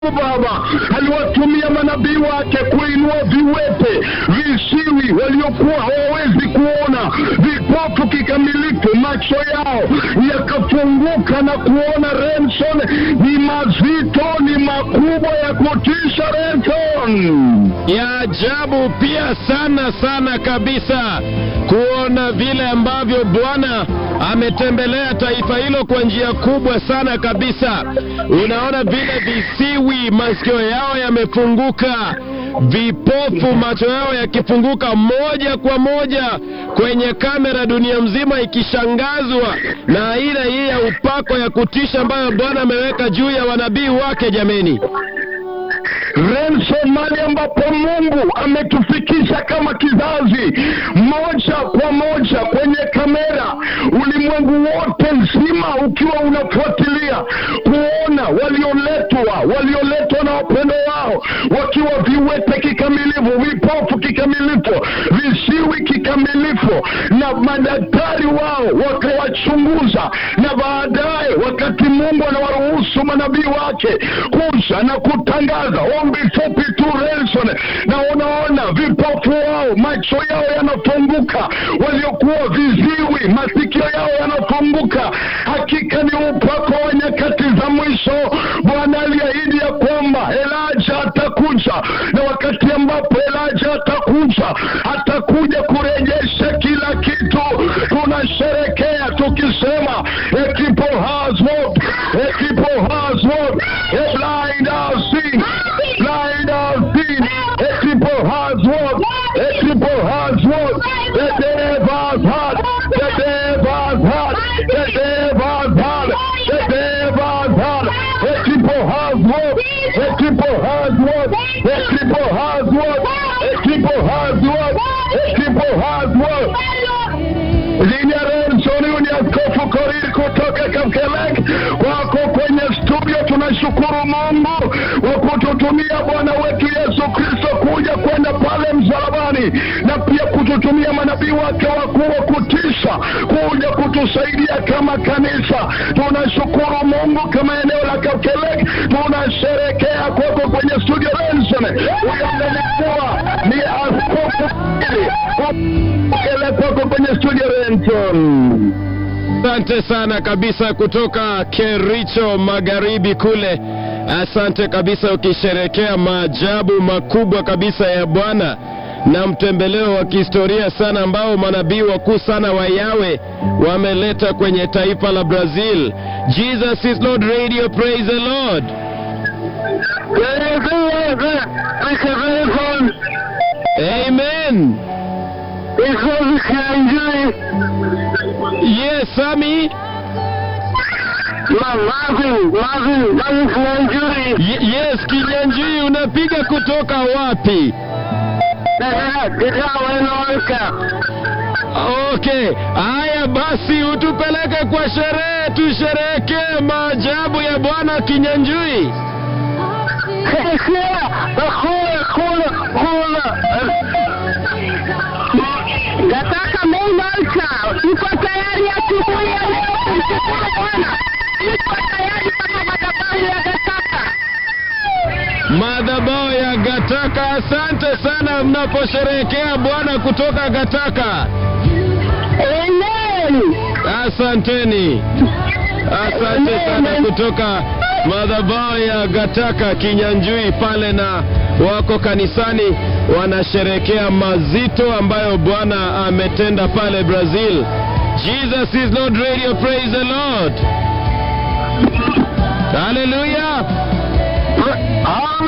Baba aliwatumia manabii wake kuinua viwete, visiwi waliokuwa hawawezi kuona, vipofu kikamilifu, macho yao yakafunguka na kuona. Renson, ni mazito, ni makubwa ya kutisha. Renson, ya ajabu pia sana sana kabisa kuona vile ambavyo Bwana ametembelea taifa hilo kwa njia kubwa sana kabisa. Unaona vile visiwi masikio yao yamefunguka, vipofu macho yao yakifunguka moja kwa moja kwenye kamera, dunia mzima ikishangazwa na aina hii ya upako ya kutisha ambayo Bwana ameweka juu ya wanabii wake. Jameni, Renson, mali ambapo Mungu ametufikisha kama kizazi, moja kwa moja kwenye kamera, ulimwengu wote nzima ukiwa unafuatilia kuona walioletwa, walioletwa na wapendo wao wakiwa viwete kikamilifu, vipofu kikamilifu, visiwi kikamilifu, na madaktari wao wakawachunguza, na baadaye wakati Mungu anawaruhusu manabii wake kuja na kutangaza ombi fupi tu Relson, na unaona vipofu wao macho yao yanafunguka, waliokuwa viziwi masikio yao yanafunguka. Hakika ni upako wa nyakati za mwisho. Bwana aliahidi ya kwamba Elijah atakuja, na wakati ambapo Elijah atakuja, atakuja kurejesha kila kitu. Tunasherekea tukisema a people has walked, a people has walked, a blind has seen, blind has seen, a people has walked, a people has walked, the dead has had, the dead has had, the dead has had, the dead has had, a people has walked, a people has walked, a people has walked, a people has walked, a people has walked. Linia Renson, huyu ni Askofu Korir kutoka Kapkelek. Kwako kwenye studio, tunashukuru Mungu kwa kututumia Bwana wetu Yesu Kristo kuja kwenda pale msalabani, na pia kututumia manabii wake wakuu wa kutisha kuja kutusaidia kama kanisa. Tunashukuru Mungu kama eneo la Kapkelek, tunasherekea kwako kwenye studio Renson. Huyo amenikuwa ni Askofu Kapkelek kwako kwenye studio Renson. asante sana kabisa kutoka Kericho magharibi kule. Asante kabisa, ukisherekea maajabu makubwa kabisa ya Bwana na mtembeleo wa kihistoria sana ambao manabii wakuu sana wa Yawe wameleta kwenye taifa la Brazil. Jesus is Lord Radio, praise the Lord. Amen. Yes, Sami. Y- yes, Kinyanjui, unapiga kutoka wapi? Okay, haya basi, utupeleke kwa sherehe, tusherehekee maajabu ya Bwana Kinyanjui. Nataka Meimalka, uko tayari asubuhi ya leo kumshukuru Bwana? Uko tayari kama madhabahu ya Gataka? Madhabahu ya Gataka, asante sana mnaposherehekea Bwana kutoka Gataka. Amen. Asanteni, asante sana kutoka madhabahu ya Gataka Kinyanjui pale, na wako kanisani wanasherekea mazito ambayo Bwana ametenda pale Brazil. Jesus is Lord Radio, praise the Lord. Hallelujah. Ah,